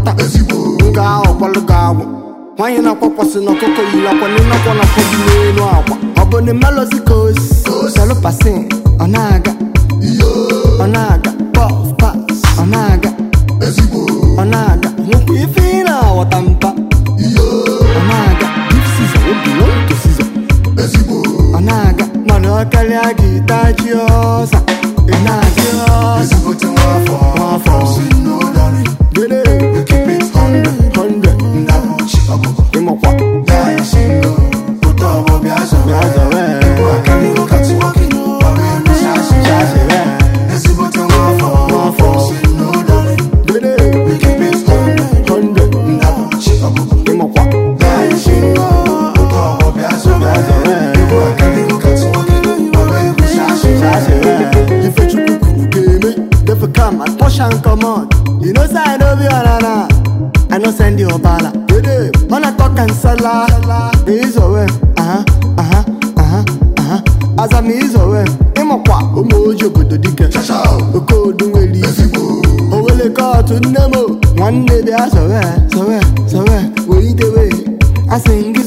nwata nga ahụ kwalụ gị agwụ nwaanyị na-akwakwasị n'ọkụkọ yiri akwa n'ịnakwa na dị n'elu akwa ọ bụ na melozi ka osi selụ pasin ọ na-aga ọ na-aga pọf pas ọ na-aga ọ na-aga nwekwa ife ị na-aghọta mpa ọ na-aga bif siza obi nwoke siza ọ na-aga mana ọ karịa gị taji ọsa ị na-aji ọsa nwafọ gịnị 100 ịmakwa bịa zọrọ chazere nwafọ gịnị 100 ịmakwa Ifechukwu kwuru ga-eme Defu come and push and come on You know say I no be ọnana I no send you ọbala Dede, ọ na-atọ ka nsala Izowe, aha, aha, aha, aha Aza m izowe, ịmakwa ụmụ ojii obodo dike Okodu nwere isi Owele kọọtụ nne m Nwanne bịa sowe, sowe, sowe Wee itewe Asị gị